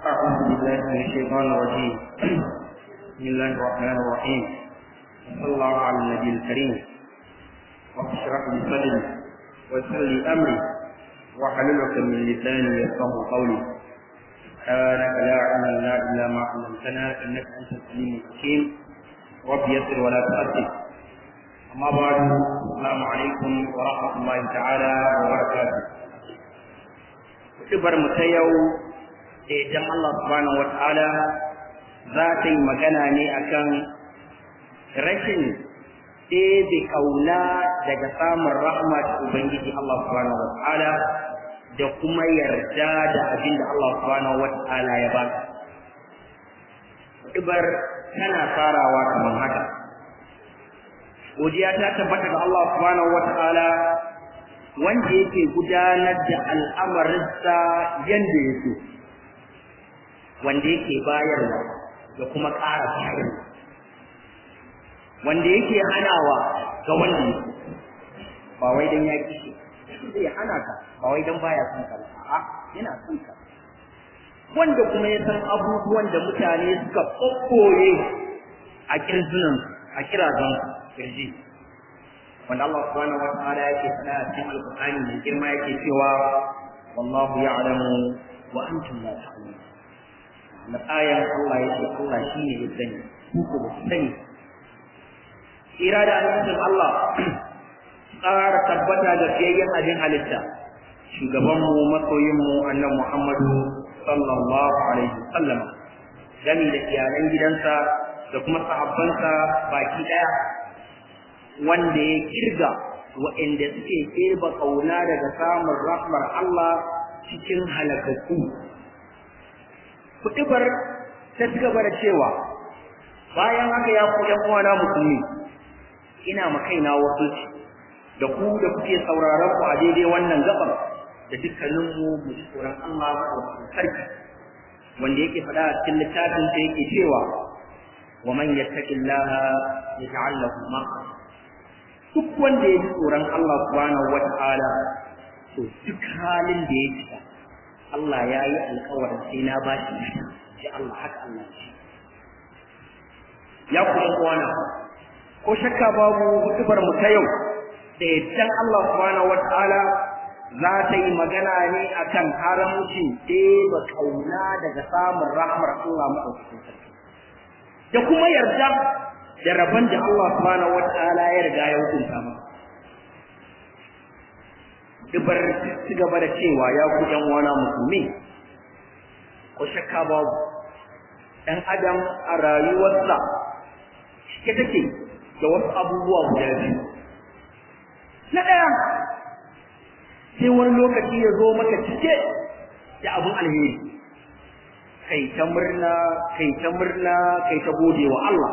أعوذ بالله من الشيطان الرجيم بسم الله الرحمن الرحيم صلى الله على النبي الكريم واشرح لي صدري ويسر لي أمري واحلل عقدة من لساني يفقه قولي سبحانك لا علم لنا إلا ما علمتنا إنك أنت العليم الحكيم رب يسر ولا تؤثر أما بعد السلام عليكم ورحمة الله تعالى وبركاته Kutubar mu ta yau da idan Allah subhanahu wa ta'ala za ta yi magana ne akan rashin ɗebe ƙauna daga samun rahma ta Ubangiji Allah subhanahu wa ta'ala da kuma yarda da abin da Allah subhanahu wa ta'ala ya ba. Kutubar tana farawa kamar haka. godiya ta tabbata ga Allah subhanahu wata'ala wanda yake gudanar da al'amarinsa yanda ya so wanda yake bayarwa da kuma ƙara bayarwa wanda yake hanawa ga wanda ya ba wai dan ya kishi zai hana ka ba wai dan baya son ka ba a'a yana son ka wanda kuma ya san abubuwan da mutane suka kokkoye a kirzunan a kirazan kirji wanda Allah subhanahu wa ta'ala yake faɗa a cikin alqur'ani mai girma yake cewa wallahu ya'lamu wa antum la ta'lamun na ayan Allah yake Allah shine ya sani ku ko ba sani ira da annabin Allah tsara tabbata da fiyayyen abin halitta shugaban mu masoyin mu annabi Muhammadu sallallahu alaihi wasallam gami da iyalan gidansa da kuma sahabbansa baki daya wanda ya kirga waɗanda suke kirba kauna daga samun rahmar Allah cikin halakakku. Kuɗibar ta ci gaba da cewa bayan haka ya ku ‘yan uwana musulmi ina ma kaina wasu da ku da kuke sauraron ku a daidai wannan gabar da dukkaninmu mu ji tsoron Allah maɗaukakin sarki wanda yake faɗa a cikin littafin da yake cewa wa man yattaqillaha yaj'al lahu makhraja duk wanda ya ji tsoron Allah subhanahu wata'ala to duk halin da ya shiga Allah ya yi alkawarin sai na ba shi shi Allah haka Allah shi ya kuma kwana ko shakka babu hutubar mu ta yau da yaddan Allah subhanahu wata'ala za ta yi magana ne akan haramcin ɗeba kauna daga samun rahmar Allah maɗaukakin sarki da kuma yarda da rabon da Allah subhanahu wataala ya riga ya hukunta maka dubar ci gaba da cewa ya ku ɗan wana musulmi ko shakka babu ɗan adam a rayuwarsa cike take da wasu abubuwa guda biyu na ɗaya sai wani lokaci ya zo maka cike da abin alheri kai ta murna kai ta murna kai ta gode wa Allah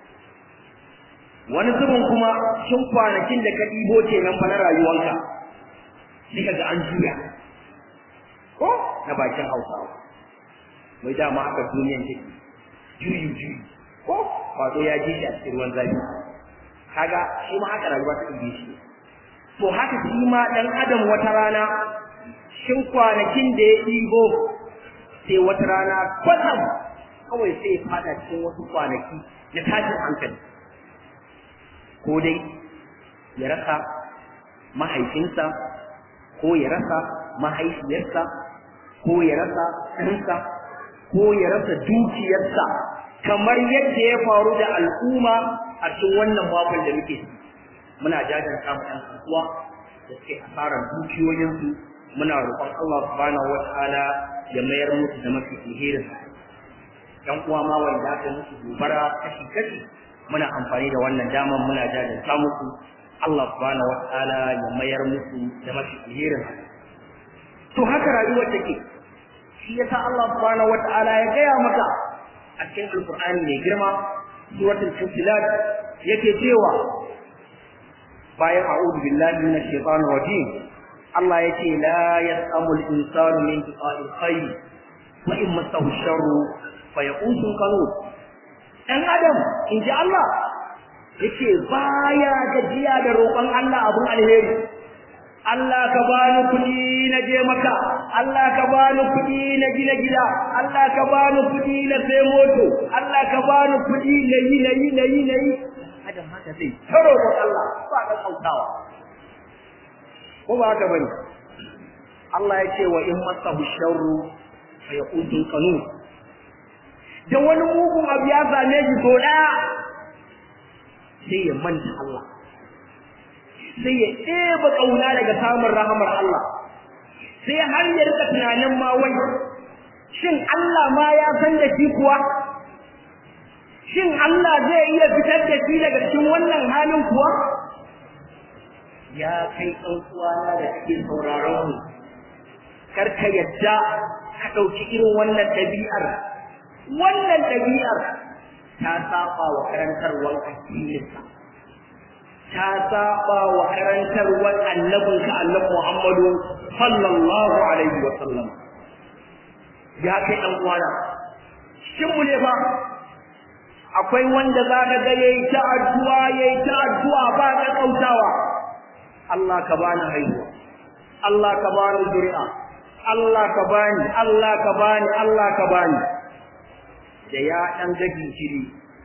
wani zubin kuma shin kwanakin da ka ɗibo ce nan fa na rayuwanka sai ka ga an juya ko na bakin hausawa mai dama haka duniyan take juyi juyi ko wato ya ji shi a cikin ruwan zafi kaga shi ma haka rayuwa ta ɗibe shi to haka shi ma ɗan adam wata rana shin kwanakin da ya ɗibo sai wata rana kwatsam kawai sai ya fada cikin wasu kwanaki na tashin hankali ko dai ya rasa mahaifinsa ko ya rasa mahaifiyarsa ko ya rasa ɗansa ko ya rasa dukiyarsa kamar yadda ya faru da al'umma a cikin wannan makon da muke muna jajanta mu ɗan kasuwa da suke asarar dukiyoyinsu muna roƙon Allah subhanahu wataala ya mayar musu da mafi alherin ɗan uwa ma wanda aka musu gobara kashi kashi muna amfani da wannan daman muna jajanta musu Allah subhanahu wataala ya mayar musu da mafi alherin to haka rayuwar take shi yasa Allah subhanahu wataala ya gaya maka a cikin alqur'ani mai girma suratul fusilat yake cewa bayan a'udhu billahi minash shaitanir rajim Allah yace la yasamu al-insanu min du'a'il khayr wa in masahu sharru fa yaqusun qanut dan adam inji Allah yace baya gajiya da roƙon Allah abun alheri Allah ka bani kuɗi na je maka Allah ka bani kuɗi na gina gida Allah ka bani kuɗi na sai moto Allah ka bani kuɗi na yi na yi na yi na yi adam haka zai taro ko Allah ba ka kautawa ko ba haka bane Allah ya ce wa in masahu sharru fa yaqulu qanun da wani mugun abu ya same shi so daya sai ya manta Allah sai ya ɗeba ƙauna daga samun rahamar Allah sai har ya rika tunanin ma wai shin Allah ma ya san da shi kuwa shin Allah zai iya fitar da shi daga cikin wannan halin kuwa ya kai ɗan uwana da kake sauraron mu kar ka yadda ka ɗauki irin wannan ɗabi'ar wannan ɗabi'ar ta saba wa karantarwar addininka ta saba wa karantarwar annabinka annabi Muhammadu sallallahu alaihi wa sallam ya kai dan uwana shin mu ne fa akwai wanda za ka ga yayi ta addu'a yayi ta addu'a ba ka kautawa Allah ka bani haihuwa Allah ka bani zuri'a Allah ka bani Allah ka bani Allah ka bani da ya dan gagi shiri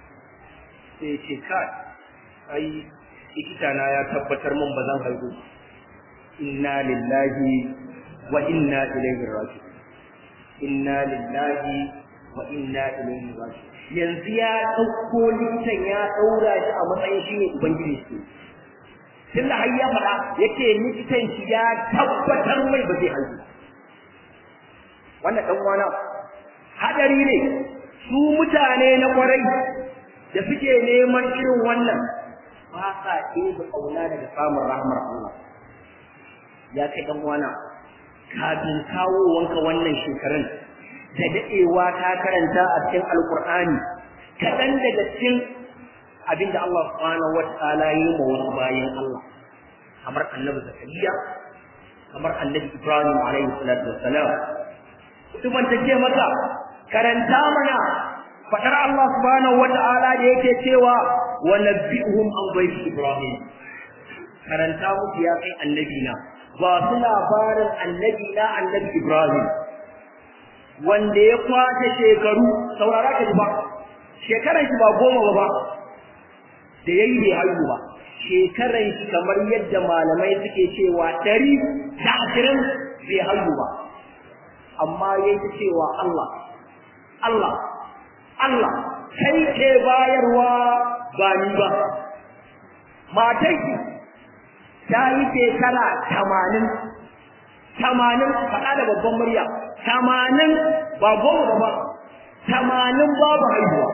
sai ce kai ai likita na ya tabbatar mun ba zan haihu inna lillahi wa inna ilaihi raji'un inna lillahi wa inna ilaihi raji'un yanzu ya dauko likitan ya daura shi a matsayin shi ne ubangiji shi tun da har ya faɗa yake likitan shi ya tabbatar mai ba zai haihu wannan dan wana hadari ne su mutane na kwarai da suke neman irin wannan ba sa ɗebe ƙauna daga samun rahmar Allah ya kai ɗan wana kafin kawowanka wannan shekarun da daɗewa ta karanta a cikin alkur'ani kaɗan daga cikin abinda Allah subhanahu wata'ala yi ma wasu bayan Allah kamar annabi zakariya kamar annabi ibrahim alaihi salatu wassalam mutumin ta ce maka karanta mana fadar Allah subhanahu wata'ala da yake cewa wa nabbi'uhum an bayt ibrahim karanta musu ya kai annabi na ba su labarin annabi na annabi ibrahim wanda ya kwace shekaru saurara ka ji ba shekaran shi ba goma ba ba da yayi bai haihu ba shekaran shi kamar yadda malamai suke cewa ɗari da ashirin bai haihu ba amma yayi ta cewa Allah Allah Allah kai ke bayarwa ba ni ba matai ta yi shekara tamanin tamanin faɗa da babban murya tamanin ba goma ba tamanin babu haihuwa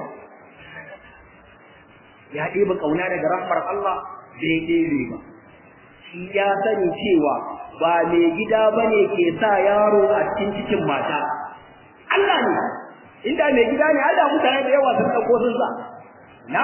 ya ɗeba ƙauna daga rahmar Allah bai ɗebe ba shi ya sani cewa ba mai gida ba ne ke sa yaro a cikin cikin mata Allah ne inda mai gida ne Allah mutane da yawa sun ɗauko sun sa na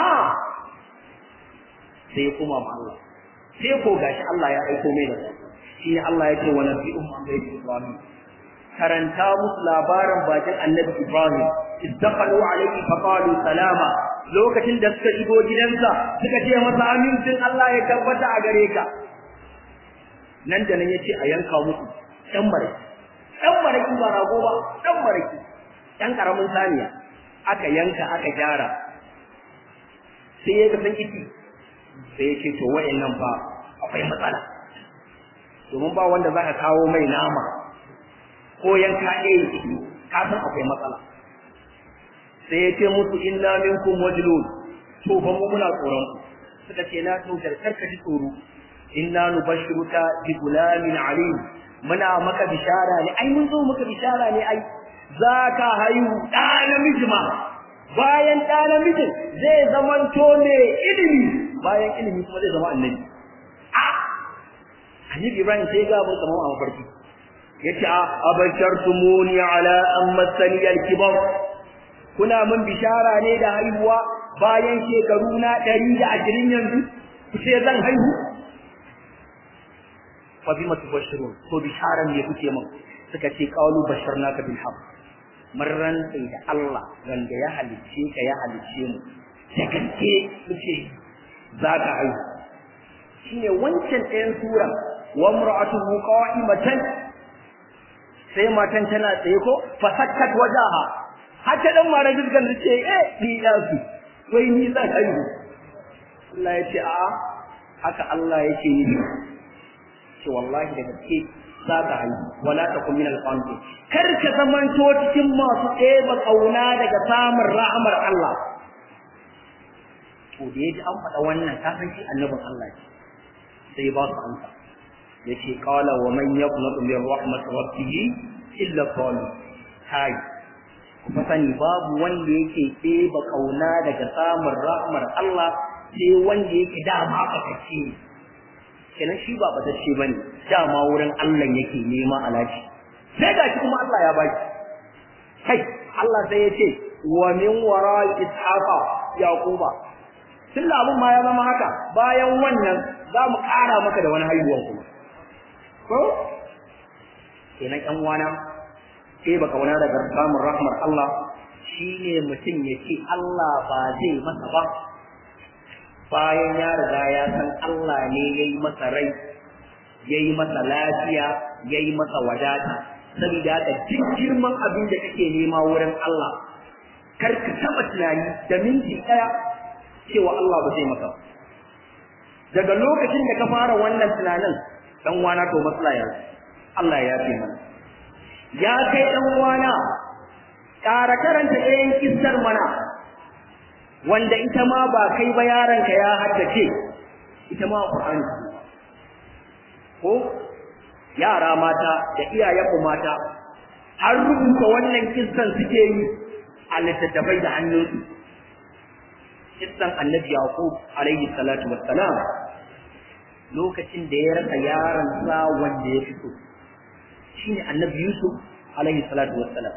sai kuma ma Allah sai ko gashi Allah ya aiko mai da shi ne Allah ya ce wa nabi'um an bai Ibrahim karanta musu labarin bakin annabi Ibrahim izdaqalu alayhi fa qalu salama lokacin da suka shigo gidansa suka ce masa amincin Allah ya tabbata a gare ka nan da nan yace a yanka musu dan baraki dan baraki ba rago ba dan baraki dan karamin saniya aka yanka aka gyara sai ya san kiti sai ya ce to wayannan fa akwai matsala domin ba wanda zaka kawo mai nama ko yanka ɗaya ciki ka san akwai matsala sai ya ce musu inna minkum wajlun to fa mu muna tsoron ku suka ce na to karka ji tsoro inna nubashshiruka bi gulamin alim muna maka bishara ne ai mun zo maka bishara ne ai zaka haihu ɗa namiji ma bayan ɗa namijin zai zamanto ne ilimi bayan ilimi kuma zai zama annabi a annabi ibrahim sai ga mun kamar a mafarki yace a abashartumuni ala an masani al-kibar kuna mun bishara ne da haihuwa bayan shekaru na 120 yanzu kuce zan haihu fa bima tubashirun to bisharan ne kuke mun suka ce qalu basharnaka bil haqq marran da Allah wanda ya halicce ka ya halicce mu da gaske kuke za ka haihu shine wancan ɗayan sura wa imra'atuhu qa'imatan sai matan tana tsaye ko fa sakkat wajaha har ta dan mara dukkan da ce eh ni da su wai ni zan haihu Allah ya ce a haka Allah yake ni ce wallahi da gaske za ka haihu wala takun min al-qanitin kar ka zamanto cikin masu ɗeba kauna daga samun rahmar Allah to da yaji an faɗa wannan ka san shi annabin Allah ne sai ba su amsa yace qala wa man yaqnatu min rahmat rabbih illa qalil kai kuma sani babu wanda yake ɗeba kauna daga samun rahmar Allah sai wanda yake dama fatacce kenan shi ba fatacce bane dama wurin Allah yake nema alaji sai ga shi kuma Allah ya baki kai Allah sai ya ce wa min wara ishaqa yaquba tun da abun ma ya zama haka bayan wannan za mu ƙara maka da wani haihuwan kuma ko kenan ƴan uwana sai baka wani daga samun rahmar Allah shine mutum ya ce Allah ba zai masa ba bayan ya riga ya san Allah ne ya yi masa rai ya yi masa lafiya ya yi masa wadata saboda haka duk girman abin da kake nema wurin Allah kar ka taɓa tunani da minti ɗaya cewa Allah ba zai maka daga lokacin da ka fara wannan tunanin dan wana to matsala ya Allah ya yafe mana ya kai dan wana ƙara karanta ɗayan kissar mana wanda ita ma ba kai ba yaronka ya haddace ita ma Qur'ani ko yara mata da iyayenmu mata har rubuta wannan kissan suke yi a littattafai da hannunsu kissan annabi yaqub alaihi salatu wassalam lokacin da ya rasa yaron sa wanda ya fito shine annabi yusuf alaihi salatu wassalam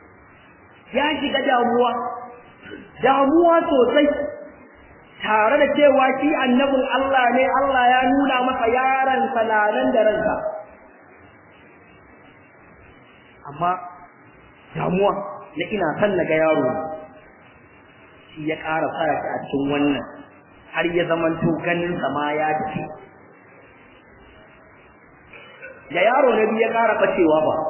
ya shiga damuwa damuwa sosai tare da cewa shi annabin Allah ne Allah ya nuna masa yaron salalan da ransa amma damuwa na ina son na ga yaro shi ya ƙara fara shi a cikin wannan har ya zamanto ganin sa ma ya tafi da yaro na biyu ya ƙara ɓacewa ba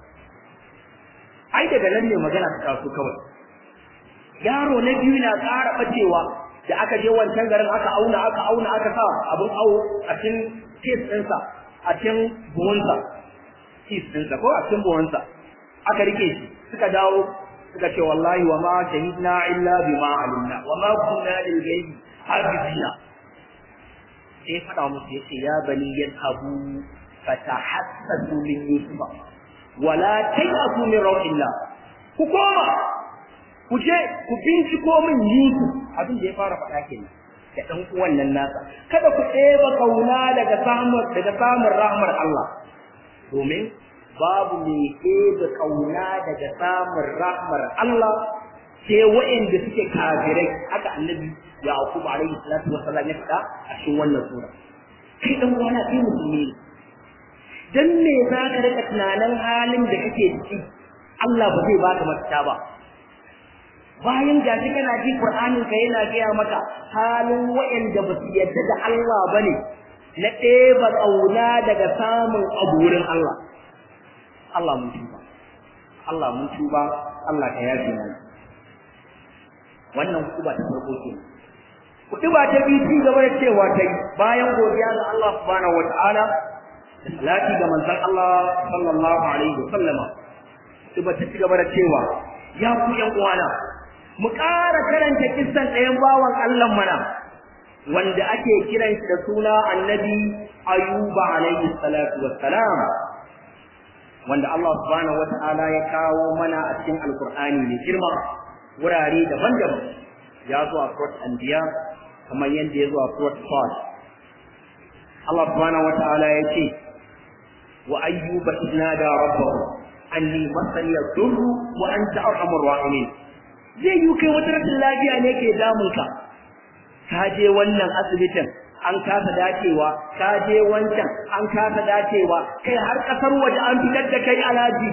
ai daga nan ne magana ta taso kawai yaro na biyu na ƙara ɓacewa da aka je wancan garin aka auna aka auna aka sa abin awo a cikin kes ɗinsa a cikin buhunsa kes ɗinsa ko a cikin buhunsa aka rike shi suka dawo suka ce wallahi wa ma shahidna illa bima alimna wa ma kunna lil ghaibi hafizina sai fada musu yace ya bani yadhabu fatahassasu min yusufa wala tayasu min rawillah ku koma ku je ku binciko min yusuf abin da ya fara faɗa kenan da ɗan uwan nan nasa kada ku ɗeba kauna daga samun daga samun rahmar Allah domin babu mai ɗebe ƙauna daga samun rahmar Allah sai waɗanda suke kafirai haka annabi Yaqub alaihi salatu wassalam ya faɗa a cikin wannan sura kai dan wani kai musulmi ne dan me za ka rika tunanin halin da kake ciki Allah ba zai baka mafita ba bayan ga shi kana ji Qur'anin ka yana gaya maka halin waɗanda ba su yarda da Allah bane na ɗeba ƙauna daga samun abu wurin Allah Allah mun tuba Allah mun tuba Allah ka yafe mana wannan kuba ta farko ke kuɗi ba ta biyu ci gaba da cewa ta yi bayan godiya ga Allah subhanahu wata'ala da salati ga manzon Allah sallallahu alaihi wa sallama kuɗi ta ci gaba da cewa ya ku ƴan uwana mu ƙara karanta kissan ɗayan bawan Allah mana wanda ake kiran shi da suna annabi ayuba alaihi salatu wassalam wanda Allah subhanahu wata'ala ya kawo mana a cikin alkur'ani mai girma wurare daban-daban ya zo a surat anbiya kamar yadda ya zo a surat fad Allah subhanahu wata'ala ya ce wa ayyuba idnada rabbahu anni masani yadurru wa anta arhamur rahimin zai yi kai wata rashin lafiya ne ke damunka ka je wannan asibitin an kasa dacewa ka je wancan an kasa dacewa kai har kasar waje an fitar da kai alaji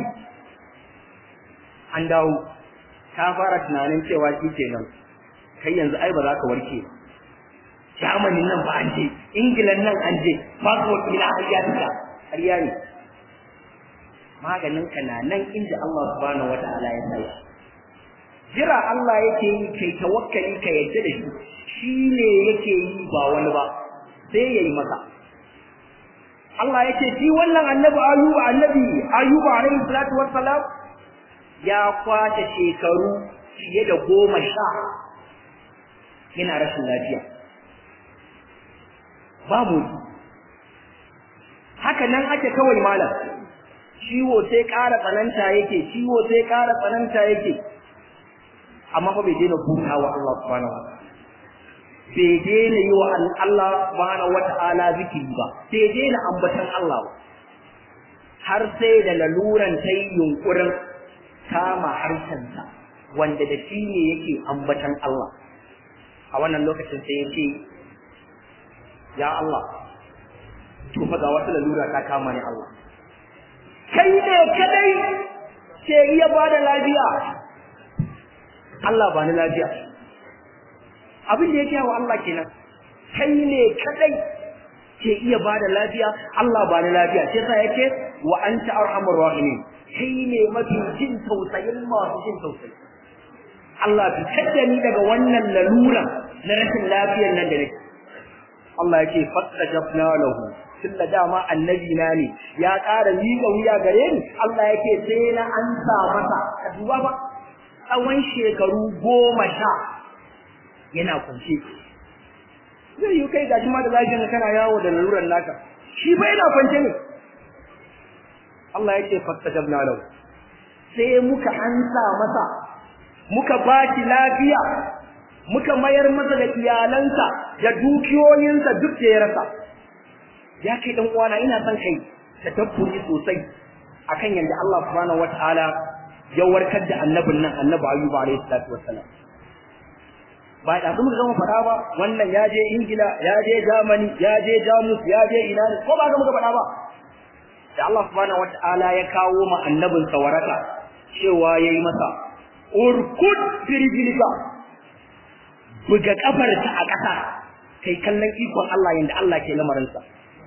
an dawo ka fara tunanin cewa shi kenan kai yanzu ai ba za ka warke Germany nan ba an je England nan an je passport ina har ya fita har ya ne maganin ka na nan inda Allah subhanahu wataala ya sai jira Allah yake yi kai tawakkali ka yadda da shi shi ne yake yi ba wani ba sai yayi maka Allah yake shi wannan annabi Ayuba annabi Ayuba alaihi salatu wassalam ya kwace shekaru fiye da goma sha yana rashin lafiya babu haka nan ake kawai malam ciwo sai ƙara tsananta yake ciwo sai ƙara tsananta yake amma fa bai daina buta wa Allah subhanahu wa bai daina yi wa Allah subhanahu wa ta'ala zikiri ba bai daina ambatan Allah ba har sai da laluran ta yi yunkurin kama harshensa wanda da shi ne yake ambatan Allah a wannan lokacin sai ya ce ya Allah to fa ga wata lalura ta kama ni Allah kai ne kadai ke iya bada lafiya Allah ba ni lafiya abin da yake wa Allah kenan kai ne kadai ke iya bada lafiya Allah ba ni lafiya sai sa yake wa anta arhamur rahimin kai ne mafi jin tausayin masu jin tausayi Allah fi kadda ni daga wannan lalura na rashin lafiyar nan da nake Allah yake fastajabna lahu tunda dama annabi na ne ya ƙara miƙa wuya gare ni Allah yake sai na ansa masa ka duba ba tsawon shekaru goma sha yana kwance zai yi kai gashi ma da lafiyar kana yawo da laluran naka shi fa yana kwance ne Allah yake fastajabna lahu sai muka ansa masa muka baki lafiya muka mayar masa da iyalansa da dukiyoyinsa duk da ya rasa ya kai dan uwana ina son kai ta tabburi sosai akan yanda Allah subhanahu wataala ya warkar da annabin nan annabi Ayyub alayhi salatu wassalam ba da kuma zama fada ba wannan ya je Ingila ya je Germany ya je Jamus ya je ina ne ko ba ga muka fada ba da Allah subhanahu wataala ya kawo ma annabin sa waraka cewa yayi masa urkud birbilika buga kafarta a ƙasa kai kallon ikon Allah yanda Allah ke lamarinsa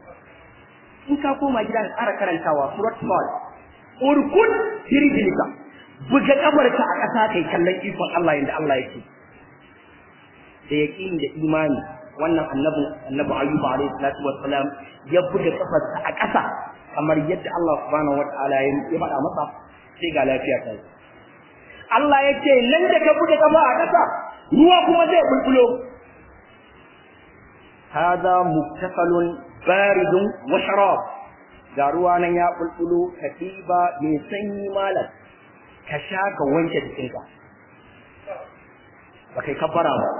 in ka koma gida ka ƙara karantawa surat Fal urkud birbilika buga kafarta a ƙasa kai kallon ikon Allah yanda Allah yake da yaqini da imani wannan annabi annabi Ayyub alayhi salatu wassalam ya buga kafarsa a ƙasa kamar yadda Allah subhanahu wataala ya faɗa masa sai ga lafiya ta Allah ya ce nan da ka buga kafa a ƙasa ruwa kuma zai bulbulo hada muktasalun baridun wa sharab ga ruwa nan ya bulbulo katiba mai sanyi malam ka sha ka wanke jikinka ba kai kabbara ba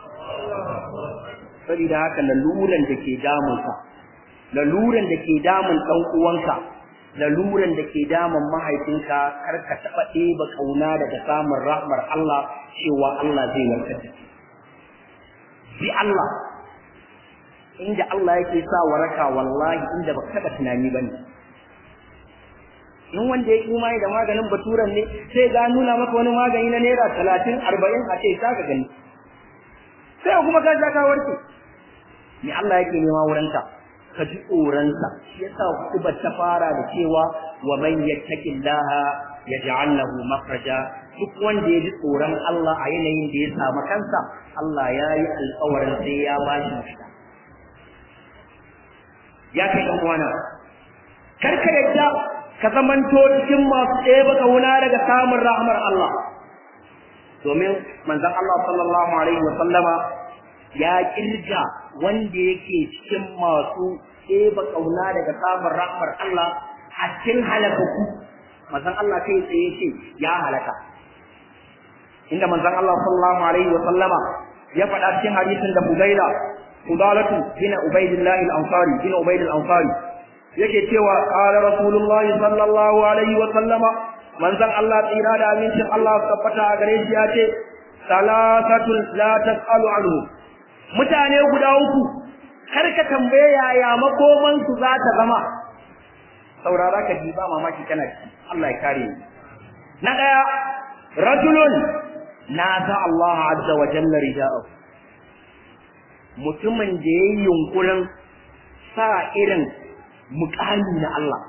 saboda haka laluran da ke damunka laluran da ke damun ɗan uwanka laluran da ke damun mahaifinka kar ka taɓa ɗeba ƙauna daga samun rahmar Allah cewa Allah zai warkar da shi. Bi Allah, inda Allah yake sa waraka wallahi inda baka taɓa tunani ba ne. In wanda ya yi imani da maganin baturan ne sai ga nuna maka wani magani na naira talatin arba'in a ce ka gani. Sai kuma ka sha ka warke. Me Allah yake nema wurinka? ka ji tsoronsa shi yasa kutubar ta fara da cewa wa man yattaqillaha yaj'al lahu makhraja duk wanda ya ji tsoron Allah a yanayin da ya samu kansa Allah ya yi alƙawarin sai ya ba shi mafita ya kai ɗan uwana kar ka yadda ka zamanto cikin masu ɗeba kauna daga samun rahmar Allah domin manzon Allah sallallahu alaihi wa sallama ya kirga wanda yake cikin masu ɗeba ƙauna daga samun rahmar Allah a cikin halakaku manzon Allah kai tsaye ce ya halaka inda manzon Allah sallallahu alaihi wa sallama ya faɗa cikin hadisin da Fudaila Fudalatu bin Ubaidillah al-Ansari bin Ubaid al-Ansari yake cewa qala Rasulullah sallallahu alaihi wa sallama manzon Allah tsira da amincin Allah tabbata a gare shi ya ce salasatul la tasalu anhu mutane guda uku kar ka tambaye yaya makoman su za ta zama saurara ka ji ba mamaki kana ci Allah ya kare ni na daya rajulun nada Allah azza wa jalla rida'u mutumin da ya yi yunkurin sa irin mukami na Allah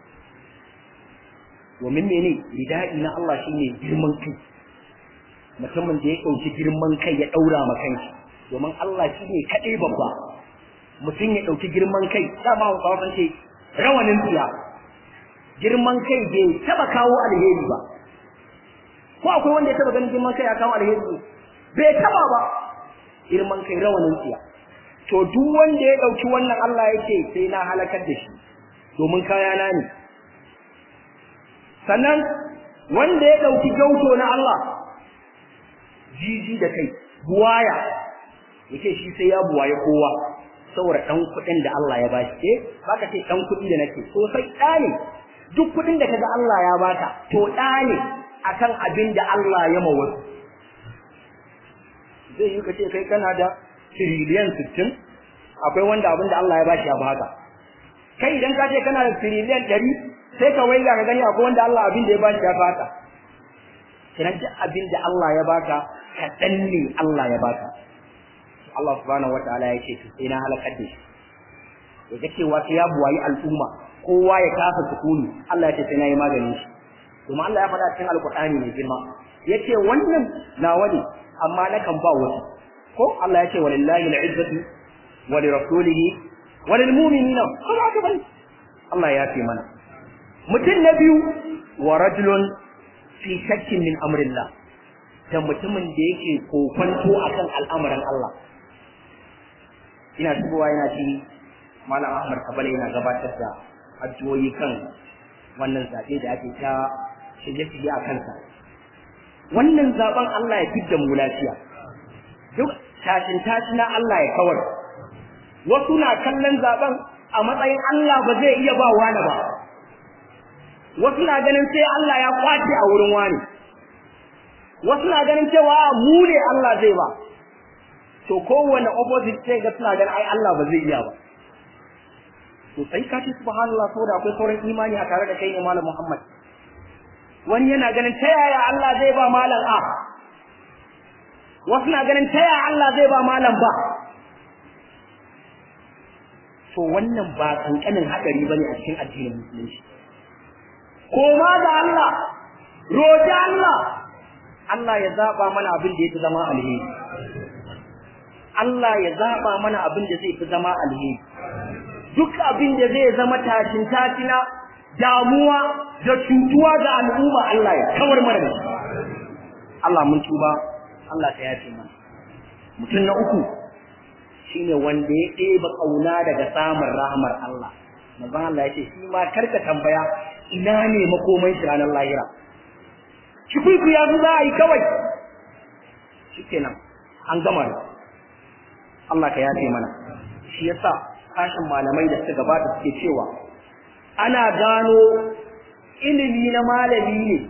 domin mene ridai na Allah shine girman kai mutumin da ya ɗauki girman kai ya ɗaura ma kanshi domin Allah shine kaɗai babba mutum ya ɗauki girman kai dama hausawa sun ce rawanin tsiya girman kai bai taɓa kawo alheri ba ko akwai wanda ya taɓa ganin girman kai ya kawo alheri bai taɓa ba girman kai rawanin tsiya to duk wanda ya ɗauki wannan Allah yake sai na halakar da shi domin kayana ne sannan wanda ya ɗauki gauto na Allah jiji da kai buwaya yake shi sai ya buwaye kowa saboda ɗan kuɗin da Allah ya bashi eh baka ce ɗan kuɗi da nake to sai ɗa ne duk kuɗin da kaga Allah ya baka to ɗa ne akan abin da Allah ya ma wasu zai yi kace kai kana da tiriliyan sittin akwai wanda abin da Allah ya bashi ya baka kai idan ka ce kana da tiriliyan ɗari sai ka waiga ka gani akwai wanda Allah abin da ya bashi ya baka kiran duk abin da Allah ya baka kaɗan ne Allah ya baka Allah subhanahu wataala ya ce sai na halakar da shi ya ga cewa sai ya buwayi al'umma kowa ya kafa sukuni Allah ya ce sai na yi maganin shi kuma Allah ya faɗa cikin alkur'ani mai girma ya ce wannan nawa ne amma nakan ba wasu ko Allah ya ce walillahi al'izzatu wa li rasulihi wa lil mu'minina ko ba ka bane Allah ya ce mana mutum na biyu wa rajulun fi shakkin min amrillah da mutumin da yake kokonto akan al'amuran Allah ina shigowa yana ci malam Ahmad Kabale yana gabatar da addu'o'i kan wannan zabe da ake ta shirye-shirye a kansa wannan zaben Allah ya fidda mu lafiya duk tashin tashina Allah ya kawar wasu na kallon zaben a matsayin Allah ba zai iya ba wani ba wasu na ganin sai Allah ya kwace a wurin wani wasu na ganin cewa mu ne Allah zai ba to kowane opposite sai ga suna ganin ai Allah ba zai iya ba to sai ka ce subhanallah saboda akwai sauran imani a tare da kai ne malam Muhammad wani yana ganin ta yaya Allah zai ba malam a wasu na ganin ta yaya Allah zai ba malam ba to wannan ba kankanin hadari bane a cikin addinin musulunci koma ga Allah roƙi Allah Allah ya zaba mana abin da yake zama alheri Allah ya zaba mana abin da zai fi zama alheri duk abin da zai zama tashin tashina damuwa da cutuwa ga al'umma Allah ya kawar mana da shi Allah mun tuba Allah ta yafe mana mutum na uku shine wanda ya ɗeba ƙauna daga samun rahmar Allah manzon Allah ya ce shi ma karka tambaya ina ne makomai shi ranar lahira shi kuku ya za a yi kawai shikenan an gama da Allah ka yafe mana shi yasa kashin malamai da suka gabata suke cewa ana gano ilimi na malami ne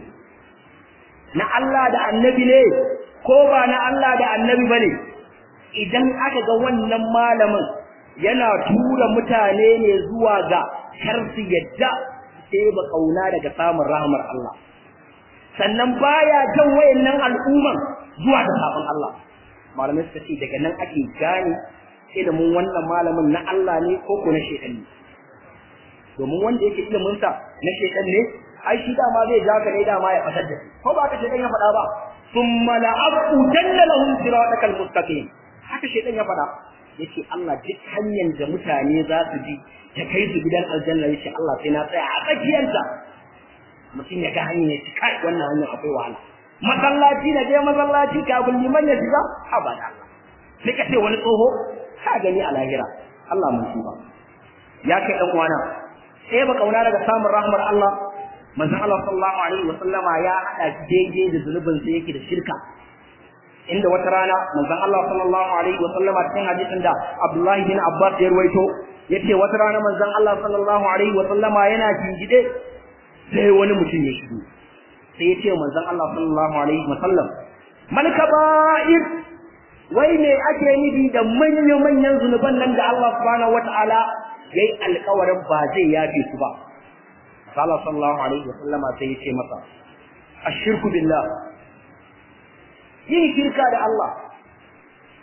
na Allah da annabi ne ko ba na Allah da annabi ba ne idan aka ga wannan malamin yana tura mutane ne zuwa ga kar su yadda sai ba kauna daga samun rahmar Allah sannan baya jan wayannan al'umman zuwa ga sabon Allah malamai suka ce daga nan ake gane ilimin wannan malamin na Allah ne ko ko na shedan ne domin wanda yake ilimin sa na shedan ne ai shi dama zai ja ka ne dama ya fasar da ko ba ka shedan ya faɗa ba thumma la'abu jalla lahum siratal mustaqim haka shedan ya faɗa yace Allah duk hanyar da mutane za su bi ta kai su gidan aljanna yace Allah sai na tsaya a tsakiyarta mutum ya ga hanyar ya ci kai wannan hanyar akwai wahala masallaci na je masallaci kafin liman ya shiga abada Allah sai ka ce wani tsoho ka gani a lahira Allah mun tuba ya kai dan uwana sai ba kauna daga samun rahmar Allah manzon Allah sallallahu alaihi wa sallama ya hada daidai da zulubin sa yake da shirka inda wata rana manzon Allah sallallahu alaihi wa sallama cikin hadisin da Abdullahi bin Abbas ya ruwaito yace wata rana manzon Allah sallallahu alaihi wa sallama yana jingide sai wani mutum ya shigo sai ya ce manzon Allah sallallahu alaihi wa sallam man kaba'ir wai me ake nufi da manyan manyan zunuban nan da Allah subhanahu wataala yayi alƙawarin ba zai yafe su ba Allah sallallahu alaihi wa sallama sai ya ce masa ashirku billah yin shirka da Allah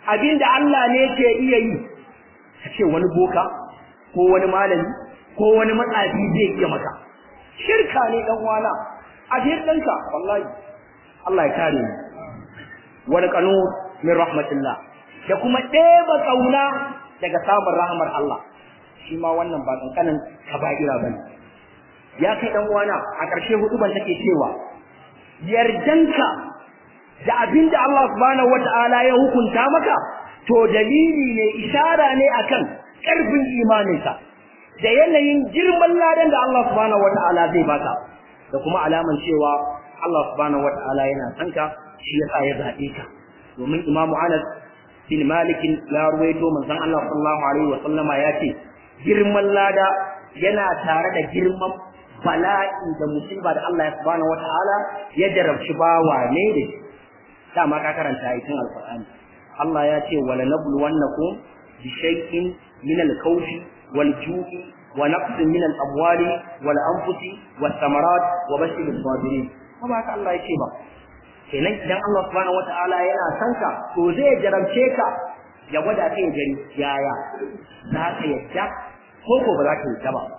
abinda Allah ne ke iya yi ka ce wani boka ko wani malami ko wani matsafi zai iya maka shirka ne dan wana a ɗanka wallahi Allah ya kare mu wani kanu min rahmatillah da kuma ɗeba kauna daga samun rahmar Allah shi ma wannan ba kankanin kaba'ira bane ya kai dan wana a ƙarshe hudu ban take cewa yardanka da abinda Allah subhanahu wata'ala ya hukunta maka to dalili ne ishara ne akan ƙarfin imaninka da yanayin girman ladan da Allah subhanahu wata'ala zai baka da kuma alaman cewa Allah subhanahu wata'ala yana son ka shi yasa ya zabe ka domin Imam Anas bin Malik ya ruwaito manzon Allah sallallahu alaihi wa sallama ya ce girman lada yana tare da girman bala'i da musiba da Allah subhanahu wata'ala ya jarabci bawa ne da shi dama ka karanta ayatin alqur'ani Allah ya ce wala nabluwannakum bi shay'in min al-khawfi wal-ju'i wa naqsin min al-amwali wal-anfusi was-samarat wa bashir as-sabirin ba haka Allah ya ce ba kenan idan Allah subhanahu wata'ala yana son ka to zai jarabce ka ya gwada ka ya gani yaya za ka yadda ko ko ba za ka yadda ba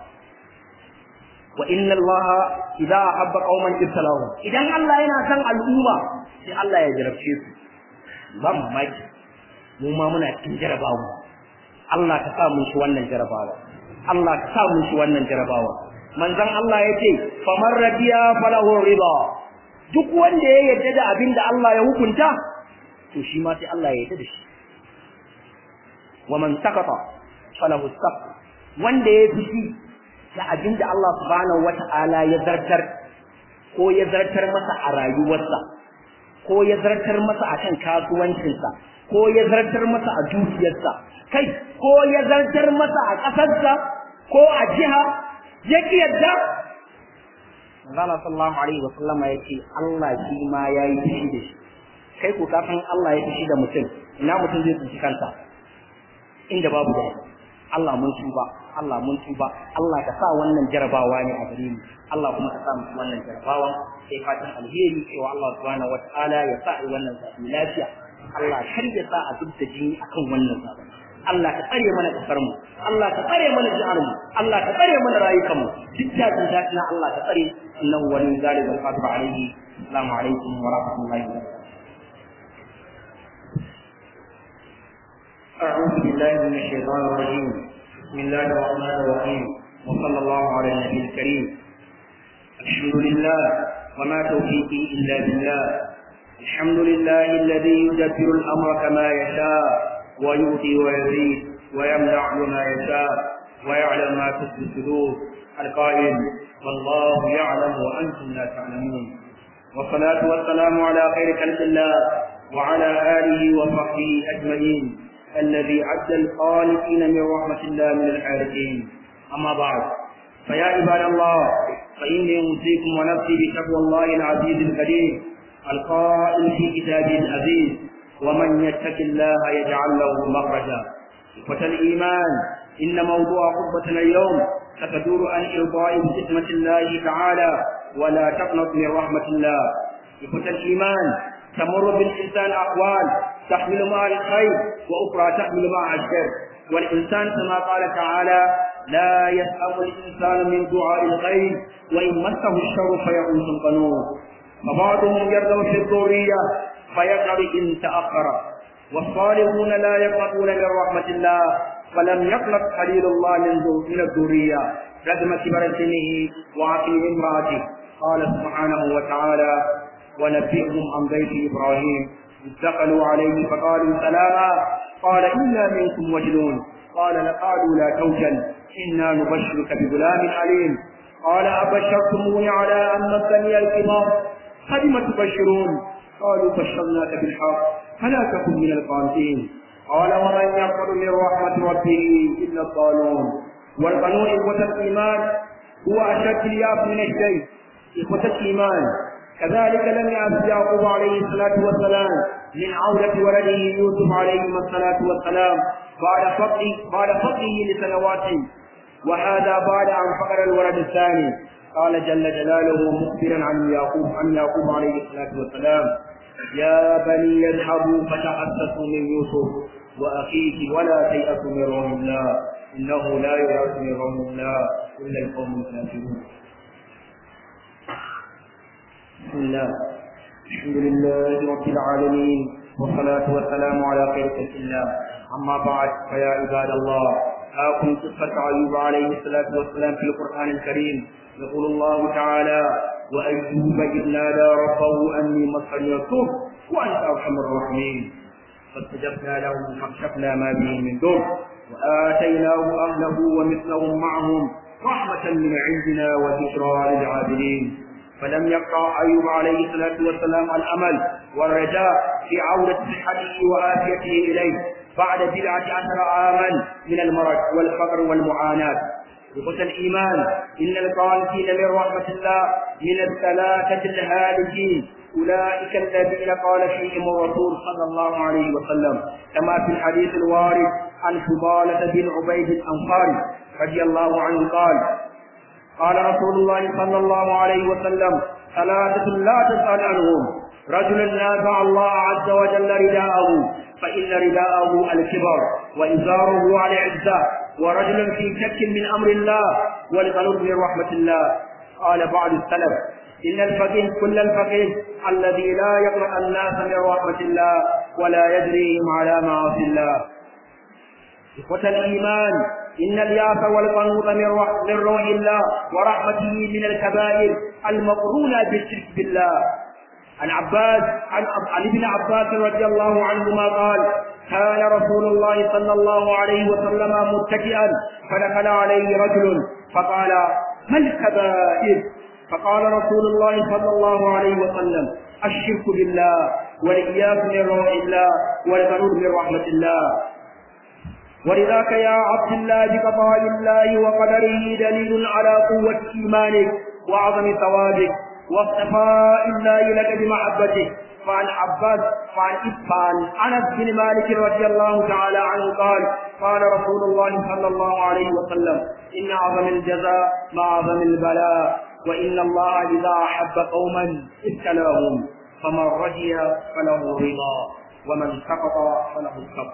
wa inna Allah idza ahabba qauman ibtalahu idan Allah yana son al'umma sai Allah ya jarabce su ba mamaki mu ma muna cikin jarabawa Allah ka sa mu shi wannan jarabawa Allah ka sa mu shi wannan jarabawa manzon Allah yace faman radiya falahu riba duk wanda ya yarda da abin da Allah ya hukunta to shi ma sai Allah ya yarda da shi wa man sakata falahu saqt wanda ya fushi da abin da Allah subhanahu wata'ala ya zartar ko ya zartar masa a rayuwarsa ko ya zartar masa a kan kasuwancinsa ko ya zartar masa a dukiyarsa kai ko ya zartar masa a ƙasarsa ko a jiha ya ki yadda Allah sallallahu alaihi wa sallama ya ce Allah shi ma ya yi fushi da shi kai ko kafin Allah ya fushi da mutum ina mutum zai tsinci kansa inda babu da Allah mun tuba Allah mun tuba Allah ka sa wannan jarabawa ne a gare mu Allah kuma ka sa mu wannan jarabawa sai fatan alheri cewa Allah subhanahu wataala ya sa wannan zabi lafiya Allah kar ya sa a duk da jini akan wannan zabi Allah ka tsare mana kasar mu Allah ka tsare mana jihar mu Allah ka tsare mana rayukan mu duk da jin daɗi na Allah ka tsare innahu wali zalika alqadir alayhi assalamu alaikum wa rahmatullahi wa barakatuh أعوذ بالله من الشيطان الرجيم بسم الله الرحمن الرحيم وصلى الله على النبي الكريم الحمد لله وما توفيقي إلا بالله الحمد لله الذي يدبر الأمر كما يشاء ويؤتي ويزيد ويمنع ما يشاء ويعلم ما تخفي الصدور القائل والله يعلم وأنتم لا تعلمون والصلاة والسلام على خير خلق الله وعلى آله وصحبه أجمعين الذي عد الخالقين من رحمة الله من العارفين أما بعد فيا عباد الله فإني أوصيكم ونفسي بتقوى الله العزيز الكريم القائل في كتابه العزيز ومن يتق الله يجعل له مخرجا إخوة الإيمان إن موضوع خطبتنا اليوم ستدور عن إرضاء بحكمة الله تعالى ولا تقنط من رحمة الله إخوة الإيمان تمر بالإنسان أقوال تحمل مع الخير وأخرى تحمل مع الشر والإنسان كما قال تعالى لا يسأم الإنسان من دعاء الخير وإن مسه الشر فيئوس قنوط فبعضهم يرغب في الذرية فيقعد إن تأخر والصالحون لا يقنطون من رحمة الله فلم يقنط خليل الله من الذرية رغم كبر سنه وعقيم امرأته قال سبحانه وتعالى ونبئهم عن بيت إبراهيم إذ دخلوا عليه فقالوا سلاما قال إنا منكم وجلون قال لقالوا لا توجل إنا نبشرك بغلام عليم قال أبشرتموني على أن مسني الكبار فلم تبشرون قالوا بشرناك بالحق فلا تكن من القانتين قال ومن يقبل من رحمة ربه إلا الضالون والقانون إخوة الإيمان هو أشد الياس من الشيء إخوة الإيمان كذلك لم يأس يعقوب عليه الصلاة والسلام من عودة ولده يوسف عليه الصلاة والسلام بعد فقده بعد فقده لسنوات وهذا بعد أن فقد الولد الثاني قال جل جلاله مخبرا عن يعقوب عن يعقوب عليه الصلاة والسلام يا بني اذهبوا فتحسسوا من يوسف وأخيه ولا تيأسوا من روح الله إنه لا ييأس من روح الله إلا القوم الكافرون بسم الله الحمد لله رب العالمين والصلاة والسلام على خير خلق الله أما بعد فيا عباد الله آكم قصة أيوب عليه الصلاة والسلام في القرآن الكريم يقول الله تعالى وأيوب إذ نادى ربه أني مسني الضر وأنت أرحم الراحمين فاستجبنا له فاكشفنا ما به من ضر وآتيناه أهله ومثلهم معهم رحمة من عندنا وذكرى للعابدين فلم يقطع أيوب عليه الصلاة والسلام الأمل والرجاء في عودة صحته وآفيته إليه بعد بضعة عشر عاما من المرض والفقر والمعاناة إخوة الإيمان إن القانتين من رحمة الله من الثلاثة الهالكين أولئك الذين قال فيهم الرسول صلى الله عليه وسلم كما في الحديث الوارد عن فضالة بن عبيد الأنصاري رضي الله عنه قال قال رسول الله صلى الله عليه وسلم ثلاثة لا تسأل عنهم رجل نازع الله عز وجل رداءه فإن رداءه الكبر وإزاره على عزة ورجل في شك من أمر الله والقلب من رحمة الله قال بعض السلف إن الفقيه كل الفقيه الذي لا يقرأ الناس من رحمة الله ولا يجريهم على معاصي الله إخوة الإيمان إن الياس والقنوط من روح الله ورحمته من الكبائر المقرونة بالشرك بالله عن عباس عن, عن ابن عباس رضي الله عنهما قال كان رسول الله صلى الله عليه وسلم متكئا فدخل عليه رجل فقال ما الكبائر فقال رسول الله صلى الله عليه وسلم الشرك بالله والإياس من روح الله والغرور من رحمة الله ولذاك يا عبد الله بقضاء الله وقدره دليل على قوة إيمانك وعظم ثوابك واصطفاء الله لك بمحبته فعن عباس فعن فعن انس بن مالك رضي الله تعالى عنه قال قال رسول الله صلى الله عليه وسلم ان اعظم الجزاء مع اعظم البلاء وان الله اذا احب قوما ابتلاهم فمن رجي فله رضا ومن سقط فله الصبر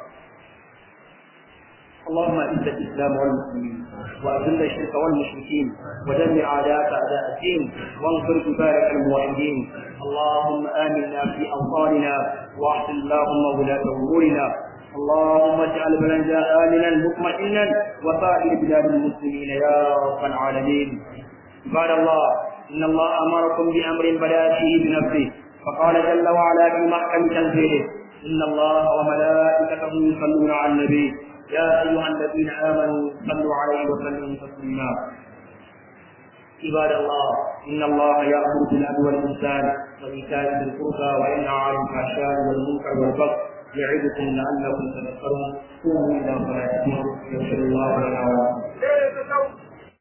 اللهم اعز الاسلام والمسلمين واذل الشرك والمشركين ودمر اعداءك اعداء الدين وانصر عبادك الموحدين اللهم امنا في اوطاننا واحسن اللهم ولاة امورنا اللهم اجعل بلدنا امنا مطمئنا وسائر بلاد المسلمين يا رب العالمين عباد الله ان الله امركم بامر بدا فيه بنفسه فقال جل وعلا في محكم تنزيله ان الله وملائكته يصلون على النبي يا أيها الذين آمنوا صلوا عليه وسلموا تسليما عباد الله إن الله يأمر بالعدل والإحسان وإيتاء ذي القربى وينهى عن الفحشاء والمنكر والبغي يعظكم لعلكم تذكرون قوموا إلى صلاتكم يغفر الله لنا ولكم